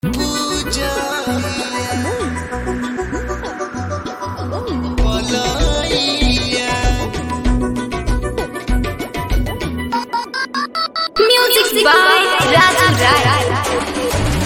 Music by Raju Rai.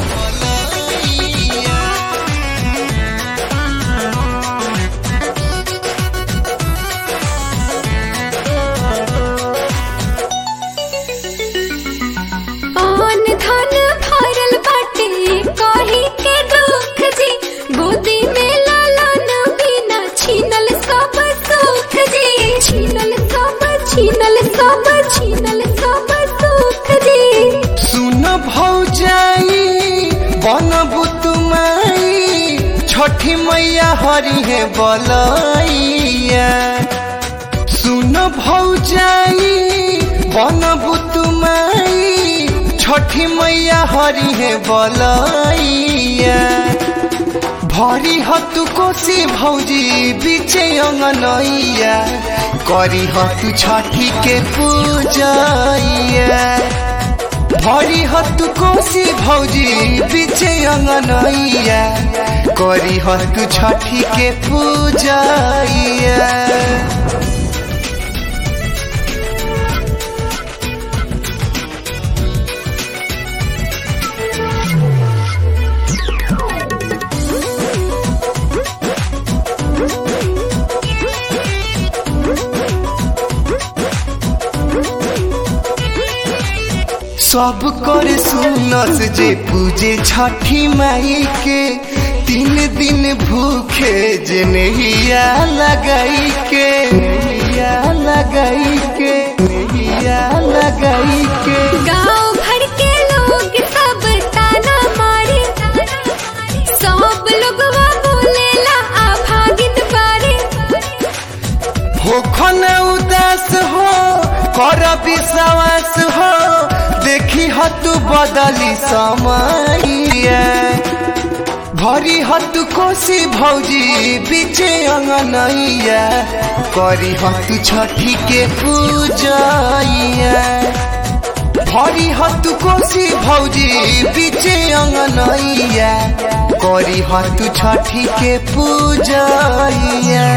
पान धन भरल बाटे कही के दुख जी गोदी में लालन बिना छीनल सब सुख जी छीनल सब छीनल सब छीनल सब सुख जी सुन भौजाई बनबु तुमाई छठी मैया हरि है बलैया सुन भौजाई बनबु तुमाई छठी मैया हरि है बलैया भरी हतु कोसी भौजी बीचे अंगनैया करी हतु छठी के पूजैया भरी हतु कोसी भौजी बीचे अंगनैया करी हतु छठी के पूजैया सब कर सुनस जे पूजे छठी माई के तीन दिन भूखे जे नैया लगाई के नैया लगाई के नैया लगाई के गांव भर के लोग सब ताना मारे सब लोगवा बोलेला आभागित बारे हो खन उदास हो कर विश्वास हो देखी हतु बदली समैया भरी हतु कोसी भौजी बीचे अंगनैया करी हतु छठी के पूजैया भरी हतु कोसी भौजी बीचे अंगनैया करी हतु छठी के पूजैया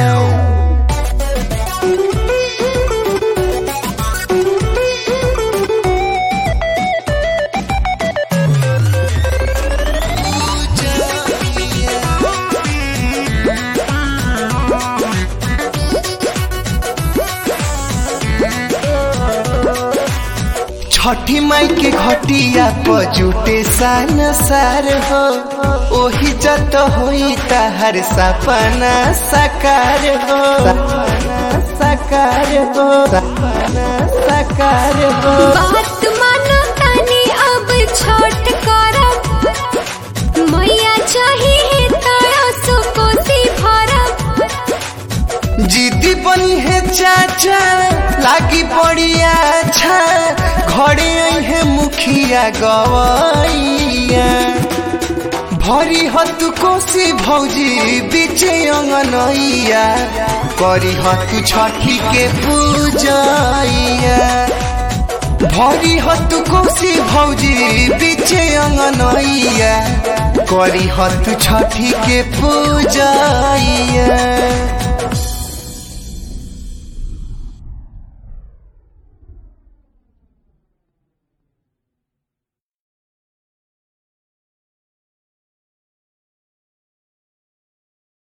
छठी माई के घटिया पर जुटे सान सार हो ओही जत होई तहर सपना साकार हो सपना साकार हो सपना साकार हो बात मानो तानी अब छोट करब मैया चाहिए तारा सो कोसी भरब जीदी बनी है चाचा लागी बड़ी अच्छा घरे आई है मुखिया गवैया भरी हतु कोसी भौजी बीचे अंगनैया करी हतु छठी के पूजैया भरी हतु कोसी भौजी बीचे अंगनैया करी हतु छठी के पूजैया